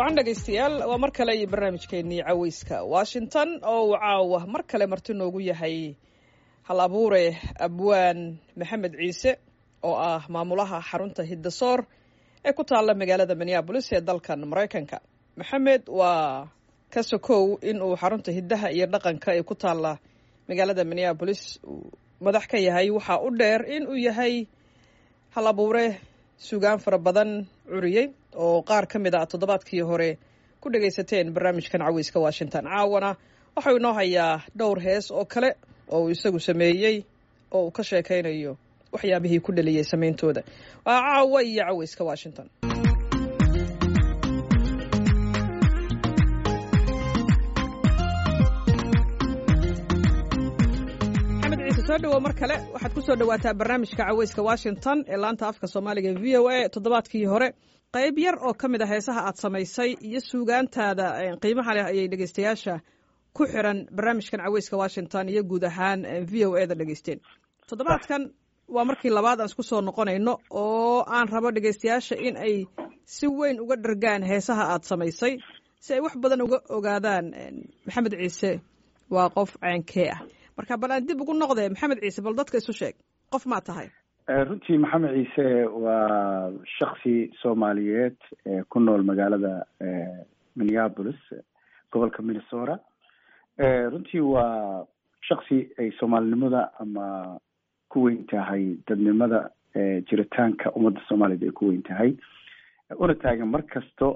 wacan dhegaystayaal waa mar kale iyo barnaamijkeennii caweyska washington oo uu caawa mar kale marti noogu yahay hal abuure abwaan maxamed ciise oo ah maamulaha xarunta hiddasoor ee ku taalla magaalada minneabolis ee dalkan maraykanka maxamed waa ka sokow in uu xarunta hiddaha iyo dhaqanka ee ku taalla magaalada minneabolis uu madax ka yahay waxaa u dheer in uu yahay hal abuure sugaan fara badan curiyey oo qaar ka mid a toddobaadkii hore ku dhagaysateen barnaamijkan caweyska washington caawana waxau inoo hayaa dhowr hees oo kale oo uu isagu sameeyey oo uu ka sheekaynayo waxyaabihii ku dhaliyey samayntooda waa caawa iyo caweyska washington soo dhawow mar kale waxaad ku soo dhawaataa barnaamijka caweyska washington ee laanta afka soomaaliga v o a toddobaadkii hore qayb yar oo ka mid a heesaha aad samaysay iyo suugaantaada qiimaha leh ayay dhegeystayaasha ku xiran barnaamijkan caweyska washington iyo guud ahaan v o e da dhegeysteen toddobaadkan waa markii labaad aan isku soo noqonayno oo aan rabo dhegeystayaasha in ay si weyn uga dhargaan heesaha aad samaysay si ay wax badan uga ogaadaan maxamed ciise waa qof ceenkee ah marka bal aan dib ugu noqde maxamed ciise bal dadka isu sheeg qof maa tahay runtii maxamed ciise waa shaksi soomaaliyeed ku nool magaalada minneapolis gobolka minnesota runtii waa shaksi ay soomaalinimada ama ku weyn tahay dadnimada jiritaanka ummadda soomaaliyed ay ku weyn tahay una taagan mar kasto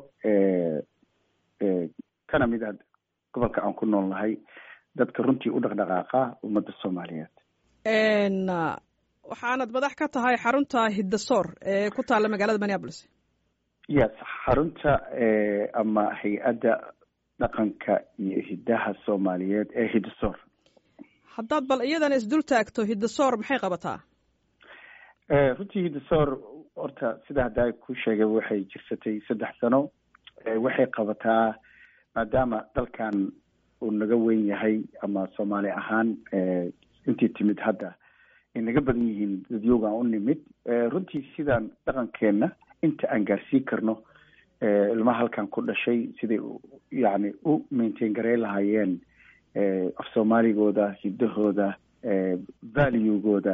kana mid ah gobolka aan ku nool nahay dadka runtii u dhaqdhaqaaqa ummadda soomaaliyeed waxaanad madax ka tahay xarunta hiddasoor ee ku taalla magaalada minneapolis yes xarunta ama hay-adda dhaqanka iyo hiddaha soomaaliyeed ee hiddasoor haddaad bal iyadana isdul taagto hiddasoor maxay qabataa runtii hiddasoor horta sida haddaa ku sheegay waxay jirsatay saddex sano waxay qabataa maadaama dalkan uu naga weyn yahay ama soomaali ahaan intii timid hadda ay naga badan yihiin dadyoogaan u nimid runtii sidaan dhaqankeenna inta aan gaarsiin karno ilmaha halkan ku dhashay siday yacni u maintain gareyn lahaayeen af soomaaligooda hiddahooda valuegooda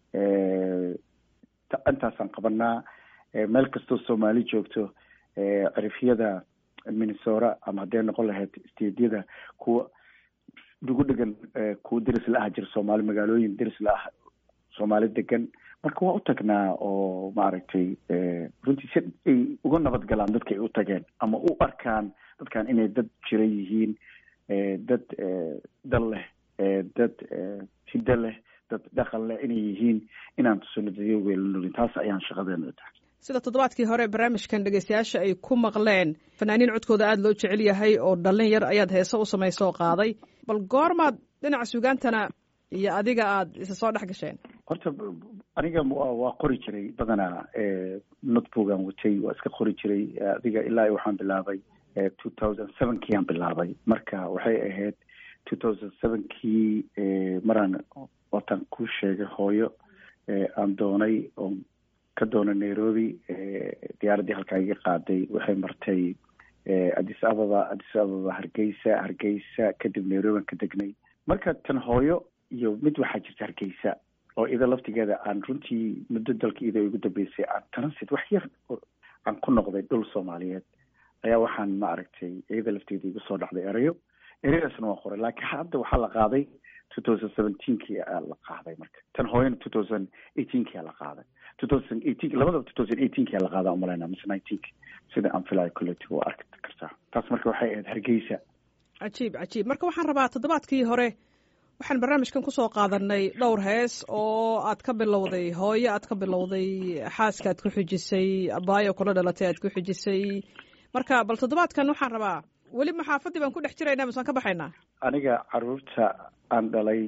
intaasaan qabanaa meel kastoo soomaali joogto cirifyada minnesota ama hadday noqon lahayd steedyada kuwa ugu dhegan kuwa deris la ah jira soomaali magaalooyin deris la ah soomaali degan marka waa u tagnaa oo maaragtay runtii si ay uga nabad galaan dadka ay u tageen ama u arkaan dadkan inay dad jira yihiin dad dal leh dad hiddo leh dad dhaqan leh inay yihiin inaan tusano dadyoga la nolin taas ayaan shaqadeena tahay sida toddobaadkii hore barnaamijkan dhegeystayaasha ay ku maqleen fanaaniin codkooda aada loo jecel yahay oo dhallin yar ayaad heese u samaysay oo qaaday bal goormaad dhinaca sugaantana iyo adiga aada isa soo dhex gasheen horta aniga waa qori jiray badanaa notboogan watay waa iska qori jiray adiga ilaa waxaan bilaabay two thousand sevenkii aan bilaabay marka waxay ahayd two thousand sevenkii maraan watan ku sheegay hooyo aan doonay oo ka doona nairobi diyaaraddii halkaa iga qaaday waxay martay addis ababa addis ababa hargeysa hargeysa kadib nairobi aan ka degnay marka tan hooyo iyo mid waxaa jirta hargeysa oo ida laftigeeda aan runtii muddo dalka ida ugu dambeysay aan transit wax yar aan ku noqday dhul soomaaliyeed ayaa waxaan ma aragtay iyada lafteeda igu soo dhacday erayo ereyadaasna waa qoray laakiin hadda waxaa la qaaday two thousand seventeenkii aa la qaaday marka tan hooyana two thousand eighteenkii aa la qaaday two thousand eighteen labadaba two thousand eighteenkii aa la qaadaa umalayna mise nineteenki sida aan filayo collective waa arki kartaa taas marka waxay ahayd hargeysa cajiib cajiib marka waxaan rabaa toddobaadkii hore waxaan barnaamijkan kusoo qaadanay dhowr hees oo aad ka bilowday hooyo aad ka bilowday xaaska aad ku xijisay abaayo kula dhalatay aad ku xijisay marka bal toddobaadkan waxaan rabaa weli maxaafadii baan ku dhex jiraynaa misaan ka baxaynaa aniga caruurta aan dhalay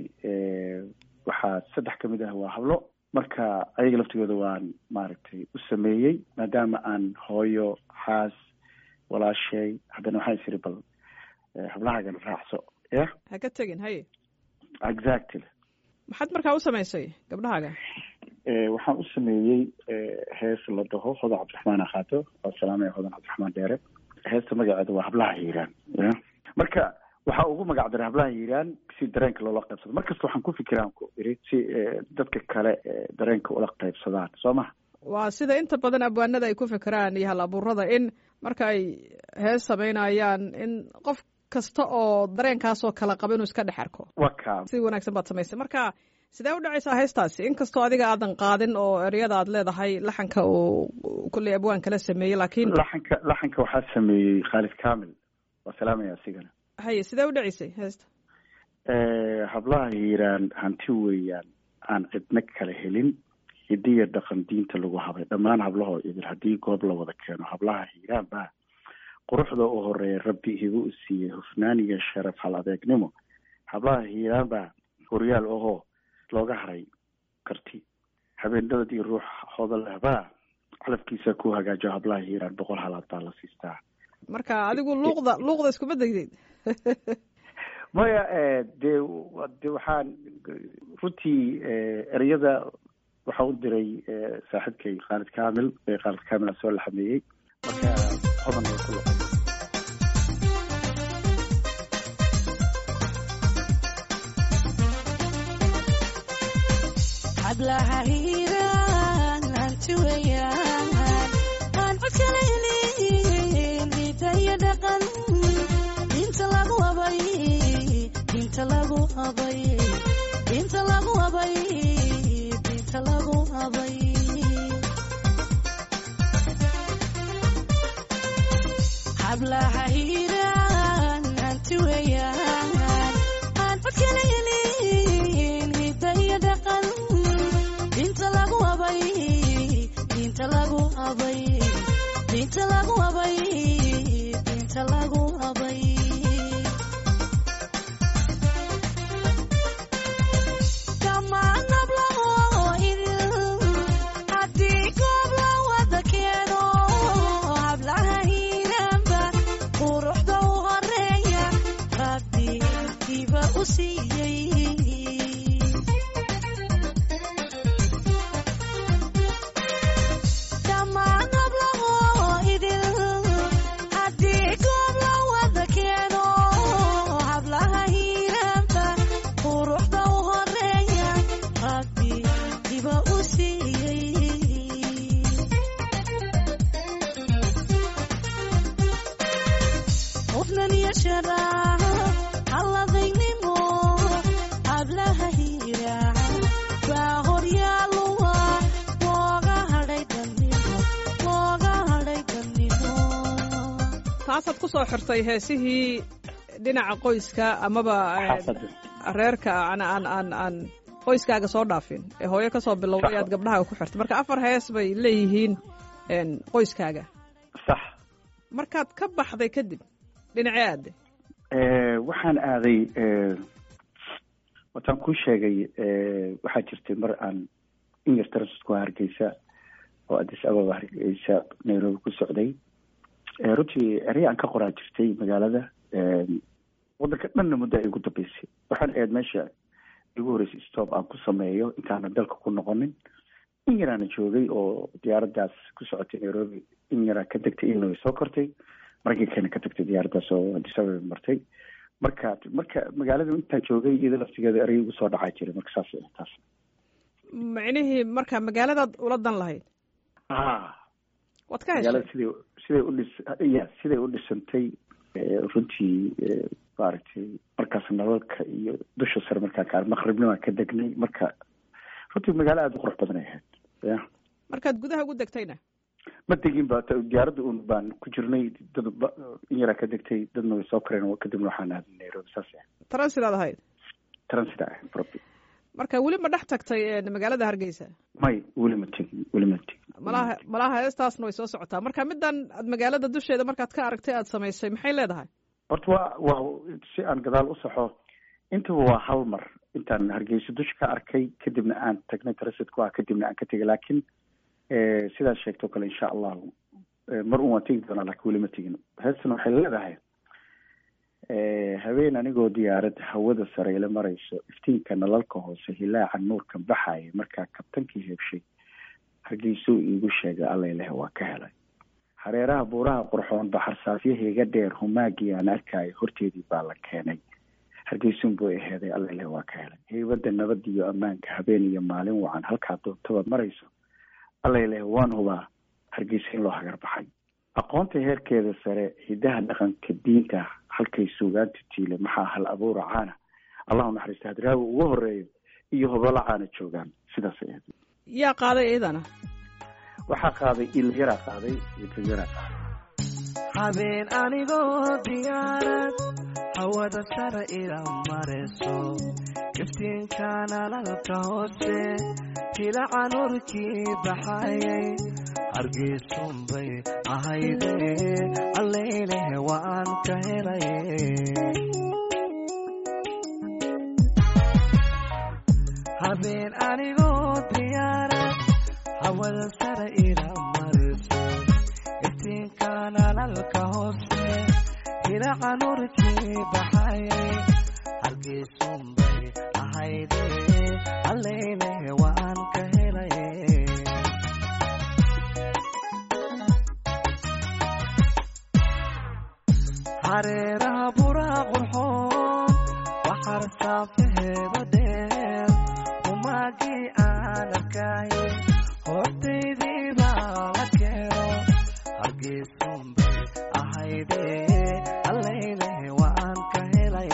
waxaa saddex ka mid ah waa hablo marka ayaga laftigooda waan maaragtay u sameeyey maadaama aan hooyo xaas walaashay haddana waxaan isiri bal hablahaagana raacso ya ha ka tegin haye exactly maxaad markaa u samaysay gabdhahaaga waxaan u sameeyey hees la dhaho hodan cabdiraxmaan akaato waa salaamaya hodan cabdiraxmaan dheere heesta magaceeda waa hablaha hiiraan ya marka waxaa ugu magac daray hablaha hiiraan si dareenka loola qaybsado markasta waxaan ku fikiraan ku iri si dadka kale dareenka ula qaybsadaan soo maha waa sida inta badan abwaanada ay ku fikiraan iyo hal abuurada in marka ay hees samaynayaan in qof kasta oo dareenkaasoo kala qaba inuu iska dhex arko wa ka si wanaagsan baad samaysay marka sidee u dhacaysaa heestaasi inkastoo adiga aadan qaadin oo eryada aad leedahay laxanka uu kolley abwaan kala sameeyey laakiin laxanka laxanka waxaa sameeyey khaalid kamil waa salaamaya asigana haye sidee u dhacaysay heesta hablaha hiiraan hanti weeyaan aan cidna kala helin hidiya dhaqan diinta lagu habay dhammaan hablahoo idil haddii goob la wada keeno hablaha hiiraan baa quruxda u horeeya rabbi igu u siiyey hufnaan iyo sharaf hal adeegnimo hablaha hiiraan baa horyaal ahoo looga haray karti habeenadad iyo ruux hodol ahbaa calafkiisa ku hagaajo hablaha hiiraan boqol halaad baa la siistaa marka adigu luuqda luuqda iskuma degdeyd maya dee de waxaan runtii ereyada waxaa u diray saaxiibkay khaalid kamil khaalid kamil a soo laxameeyey marka hodan way ku loqo hablaha hiiraan hanti weeyaan aan codkalaynin hidaya dhaqan inta lagu abay inta lagu abay inta lagu abay inta lagu abay hablaha hiiraan hanti weeyaan aan codkalaynin hidaya dhaqan inta lagu abay inta lagu abay inta lagu abay inta lagu abay dhammaan hablaho idil haddii goob la wada keeno hablaha hiiraanba quruxda u horeeya rabbi diba u siiyey dhammaan hablaho idil haddii goob la wada keeno hablaha hiiraanba quruxda u horeeya rabbi diba u siiyey hufnan iyo sharaaf halladaynimo hablaha hiiraan baa horyaaluwa looga hadhay dannimo looga hadhay dannimo taasaad ku soo xirtay heesihii dhinaca qoyska amaba xaafada reerka aan aan aan aan qoyskaaga soo dhaafin ee hooyo ka soo bilowday aad gabdhaha ku xirtay marka afar hees bay leeyihiin qoyskaaga sax markaad ka baxday kadib dhinacee aade waxaan aaday wataan kuu sheegay waxaa jirtay mar aan in yar taransku hargeysa oo addis ababa hargeysa nairobi ku socday runtii erey aan ka qoraa jirtay magaalada waddanka dhanna muddo ay ugu dambeysay waxaan ahayd meesha igu horreysay stop aan ku sameeyo intaanan dalka ku noqonin in yaraana joogay oo diyaaraddaas ku socotay nairobi in yaraa ka degtay illinois soo kortay maraykankana ka tagtay diyaaraddaas oo addis ababa martay marka marka magaalada intaan joogay iyada laftigeeda erey igu soo dhacaa jiray marka saas taas micnihii marka magaaladaad ula dan lahayd a waad ka heshay magaalada siday siday udhis ya siday u dhisantay runtii maaragtay markaas nalalka iyo dusha sare markaan ka maqribnimaan ka degnay marka runtii magaalo aada u qurux badan ay ahayd ya markaad gudaha ugu degtayna ma degin ba diyaaradda un baan ku jirnay dad ba- in yaraa ka degtay dadna way soo koreen kadibna waxaan aaday nairobi saas ah transidaad ahayd transit ah probi marka weli ma dhex tagtay magaalada hargeysa may weli ma tegin weli ma tegin malaha malaha heestaasna way soo socotaa marka middan aad magaalada dusheeda markaad ka aragtay aad samaysay maxay leedahay horta waa waa si aan gadaal u saxo intaba waa hal mar intaan hargeysa dusha ka arkay kadibna aan tagnay transit ku ah kadibna aan ka tegay laakiin sidaad sheegto kale insha allahu mar un waan tegi doonaa laakiin weli ma tegin heestan waxay leedahay habeen anigoo diyaarad hawada sare ila marayso iftiinka nalalka hoose hilaaca nuurkan baxaya markaa kabtankii heebshay hargeysuu iigu sheegay alla ileh waa ka helay hareeraha buuraha qurxoon baxarsaafyahayga dheer humaagii aan arkaayo horteedii baa la keenay hargeysun buu aheeday allele waa ka helay heybadda nabad iyo ammaanka habeen iyo maalin wacan halkaa doontaba marayso allele waan hubaa hargeysa in loo hagar baxay aqoonta heerkeeda sare hidaha dhaqanka diinta halkay suugaanta tiile maxaa hal abuura caana allahu naxariista hadraawi ugu horeeyo iyo hobolo caana joogaan sidaas ay ahayd yaa qaaday iyadana waxaa qaaday ilyaraa qaaday ilyaraa qaaday habeen anigoo diyaarad hawada sare ila marayso iftiinkan alalka hoose tilaca nurkii baxayay hargeysunbay ahayde alleyleh waan ka helay habeen anigoo diyaarad hawada sare ila marayso iftiinkan alalka hoose tilaca nurkii baxayay hargeysunbay ahayde alleyleh waan ka helay hareeraha buraa qurxoon waxar saafaheeda dheer humaagii aan arkaaye hortaydii baa la keeno hargeysunbay ahayde alleyleh waan ka helay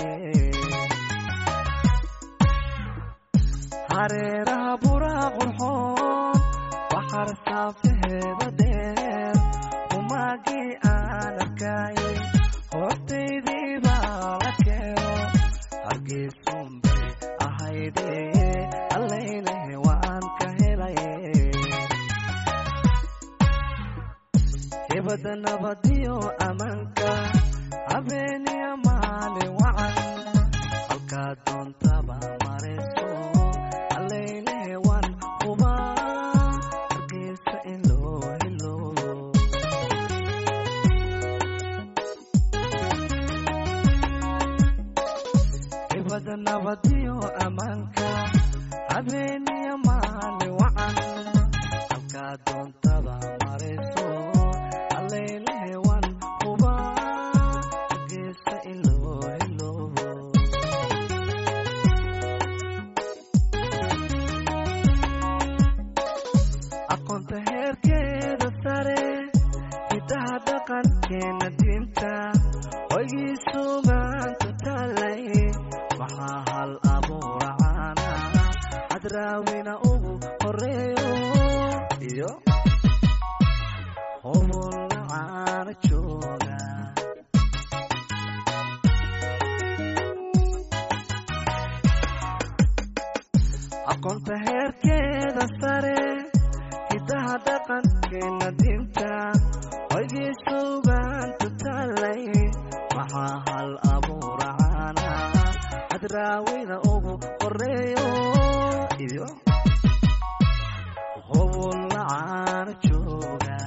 hareeraha buraa qurxoon waxar saafaheeda dheer humaagii aan arkaaye hortaydii baa la keeno hargeysunbay ahayde alleyleh waan ka helay hebada nabadiyo ammaanka habeeniya maalin wacan halkaa doontaba marayso alleyleh waan hubaa hargeysa in loo helo hebada nabadiyo ammaanka habeeniya maalin wacan halkaa doontaba marayso alleyleh waan hubaa hargeysa in loo helo aqoonta heerkeeda sare hidaha dhaqankeena diinta hoygii sugaanta taalay waxaa hal abuura caana hadraawina ugu horeeyo iyo hobolla caana jooga aqoonta heerkeeda sare hidaha dhaqankeena diinta hoygii sugaanta taalay waxaa hal abuura caana hadraawida ugu horeeyo iyo hobolla caana jooga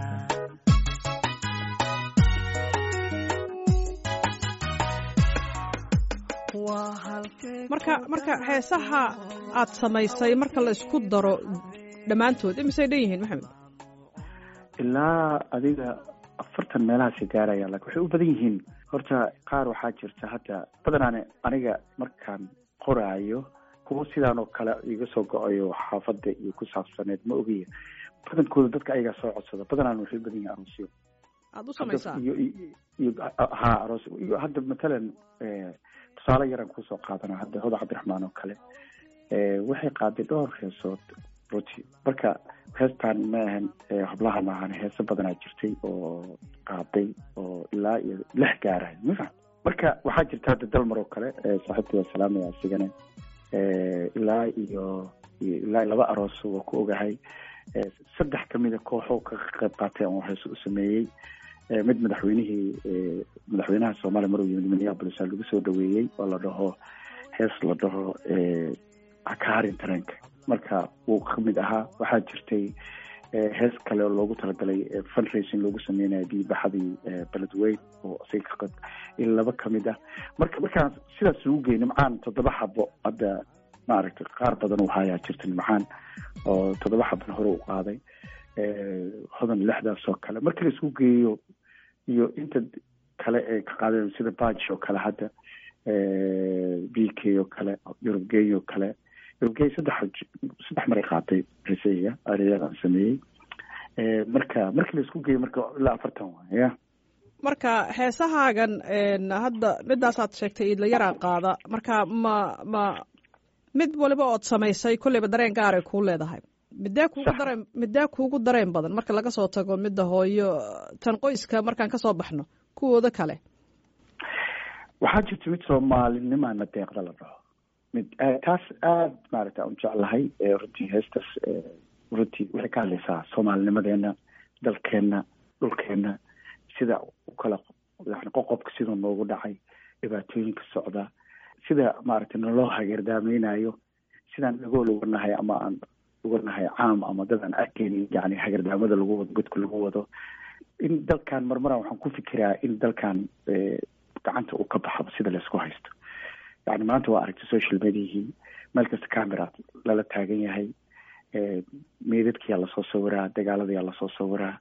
waa halkee marka marka heesaha aad samaysay marka la isku daro dhammaantood imisay dhan yihiin maxamed ilaa adiga afartan meelahaasi gaaraya laakiin waxay u badan yihiin horta qaar waxaa jirta hadda badanaane aniga markaan qoraayo kuwa sidaan oo kale iga soo go-ayo xaafadda iyo ku saabsaneed ma ogiya badankooda dadka ayagaa soo codsada badanaan waxay u badan yihiin aroosyo aada u samaysaa iyo iyo- iyo ha aroos iyo hadda matalan eh, tusaale yaraan kusoo qaadana hadda hoda cabdiraxmaan oo kale eh, waxay qaaday dhowr heesood runtii marka heestaan ma ahan eh, hablaha maahan heeso badanaa jirtay oo qaaday oo ilaa iyo lix gaarahay ma fahm marka waxaa jirta hadda dalmar oo kale eh, saaxiibkii waa salaamaya asigana eh, ilaa iyo iyo ilaa laba aroos waa ku ogahay eh, saddex kamida kooxo ka qayb qaatay oo heeso u sameeyey Eh, mid madaxweynihii eh, madaxweynaha soomaaliya maruu yimid minneapolis aa lagu soo dhaweeyey oo la dhaho hees la dhaho eh, hakaharin tareenka marka wuu kamid ahaa waxaa jirtay eh, hees kale oo loogu talagalay eh, fundraising loogu sameynayo biibaxadii eh, beledweyn oo isaga ka qayb in laba kamid ah marka markaan sidaas ugu gey nimcaan toddoba xabo hadda maaragtay qaar badan uu hayaa jirta nimcaan oo toddoba xabana hore u qaaday hodan lixdaas oo kale markii la isku geeyo iyo inta kale ee ka qaadeen sida badge oo kale hadda b k oo kale yurub gey oo kale yurub gey saddex saddex maray qaatay riseyga areyadan sameeyey marka markii la isku geeyo marka ilaa afartan waay ya marka heesahaagan hadda midaasaad sheegtay iidlayaraa qaada marka ma ma mid waliba ood samaysay kolleyba dareen gaaray kuu leedahay midee kuugu dareen midee kuugu dareen badan marka laga soo tago midda hooyo tan qoyska markaan kasoo baxno kuwooda kale waxaa jirta mid soomaalinimaana deeqda la dhaho mid taas aada maaragta an jeclahay runtii heestaas runtii waxay ka hadlaysaa soomaalinimadeena dalkeena dhulkeena sida u kala yani qoqobka siduu noogu dhacay dhibaatooyinka socda sida maaragtay naloo hageerdaamaynayo sidaan dhagool uga nahay ama aan uga nahay caam ama dad aan arkeynin yani hagardaamada lagu wado godka lagu wado in dalkan marmaran waxaan ku fikiraa in dalkan gacanta uu ka baxaba sida laysku haysto yani maanta waa aragtay social mediahii meel kasta camera lala taagan yahay meydadkiyaa lasoo sawiraa dagaaladayaa lasoo sawiraa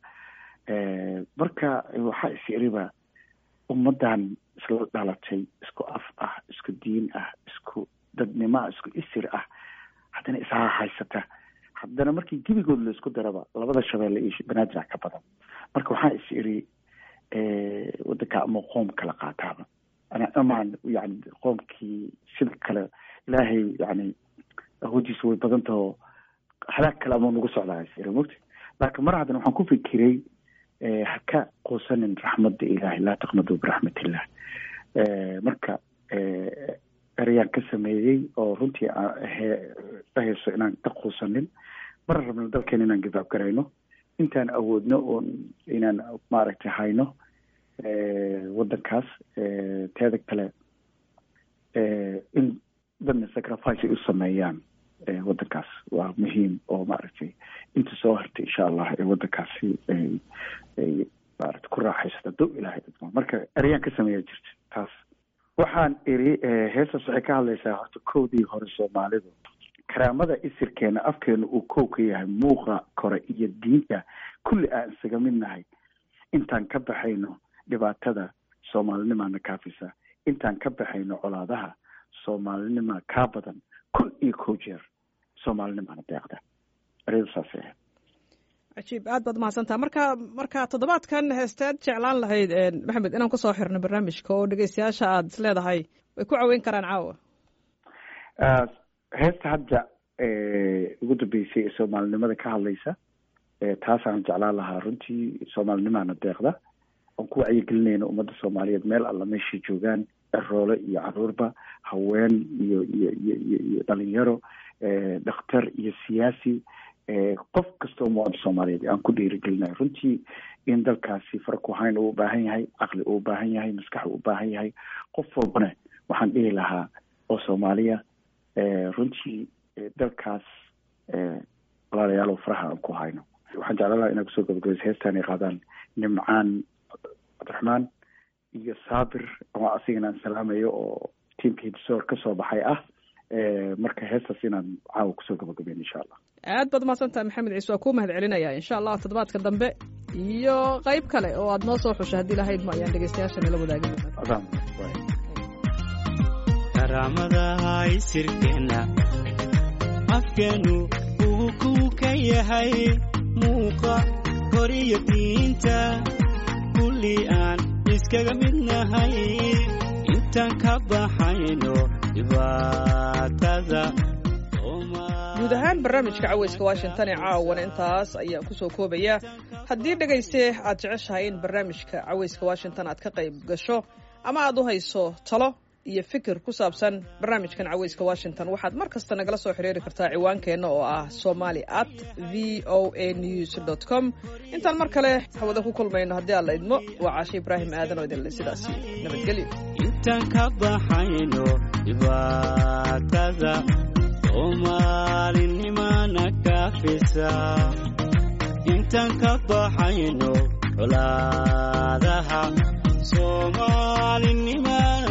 marka waxaa is iriba ummadan isla dhalatay isku af ah isku diin ah isku dadnimo ah isku isir ah haddana ishaa haysata haddana markii gebigood la isku daraba labada shabeelle iyo banaadir ka badan marka waxaa is iri wadanka ama qoom kala qaataaba amaan yani qoomkii sida kale ilaahay yani awoodiisa way badan taho halaag kale ama nagu socdaa is iri mogta laakiin mar haddana waxaan ku fikiray ha ka quusanin raxmadda ilaahay laa taqnaduu biraxmatillah marka ereyaan ka sameeyey oo runtii dhahayso inaan ka quusanin mara rabno dalkeena inaan gibaab garayno intaan awoodno oon inaan maaragtay hayno waddankaas teeda kale in dadna sacrifice ay u sameeyaan waddankaas waa muhiim oo maaragtay inta soo hartay insha allah ee waddankaasi ay ay maaragtay ku raaxaysata dow ilaahay dadma marka ereyaan ka sameeya jirta taas waxaan iri heestaas waxay ka hadlaysaa horta kowdii hore soomaalidu karaamada isirkeena afkeena uu kow ka yahay muuqa kore iyo diinta kulli aan isaga mid nahay intaan ka baxayno dhibaatada soomaalinimaana kaafisa intaan ka baxayno colaadaha soomaalinimaa kaa badan kun iyo kow jeer soomaalinimaana deeqda ereyadu saasay ahayd cajiib aad baad mahadsantaha marka marka toddobaadkan heesteed jeclaan lahayd maxamed inaan kusoo xirno barnaamijka oo dhegeystayaasha aad is leedahay way ku caweyn karaan caawa heesta hadda ugu dambeysay ee soomaalinimada ka hadlaysa taasaan jeclaan lahaa runtii soomaalinimaana deeqda oon ku wacyigelinayna ummadda soomaaliyeed meel alla meeshay joogaan eroole iyo caruurba haween iyo iyo iyo iyo iyo dhalinyaro dhakhtar iyo siyaasi qof kastoo muwaadin soomaaliyeed aan ku dhiirigelinayo runtii in dalkaasi fara ku hayn uu ubaahan yahay caqli uu ubaahan yahay maskax uu ubaahan yahay qof walbana waxaan dhihi lahaa oo soomaaliya runtii dalkaas walaalayaal oo faraha aan ku hayno waxaan jeclaan lahaa inaad kusoo gabagabaysa heestaan ay qaadaan nimcaan cabdiraxmaan iyo saabir oo asigana aan salaamayo oo tiamka hidsoor kasoo baxay ah marka heestaas inaan caawa kusoo gabagabeyn insha allah aad baad mahadsantaha maxamed ciise waa kuu mahad celinaya insha allah toddobaadka dambe iyo qayb kale oo aad noo soo xusha haddii lahayd ma ayaan dhegeystayaasha nala wadaagin karaamadaha isirkeenna afkeenu uu kuu ka yahay muuqa koriyo diinta kulli aan iskaga mid nahay intaan ka baxayno dhibaatada guud ahaan barnaamijka caweyska washington ee caawana intaas ayaan kusoo koobaya haddii dhegayste aad jeceshahay in barnaamijka caweyska washington aad ka qayb gasho ama aad u hayso talo iyo fikir ku saabsan barnaamijkan caweyska washington waxaad mar kasta nagala soo xiriiri kartaa ciwaankeenna oo ah somali at v o a news dot com intaan mar kale hawada ku kulmayno haddii aan la idmo waa caashe ibraahim aadan oo idinle sidaas nabadgelyo intaan ka baxayno dhibaatada soomaalinimana kaafisa intaan ka baxayno colaadaha soomaalinimana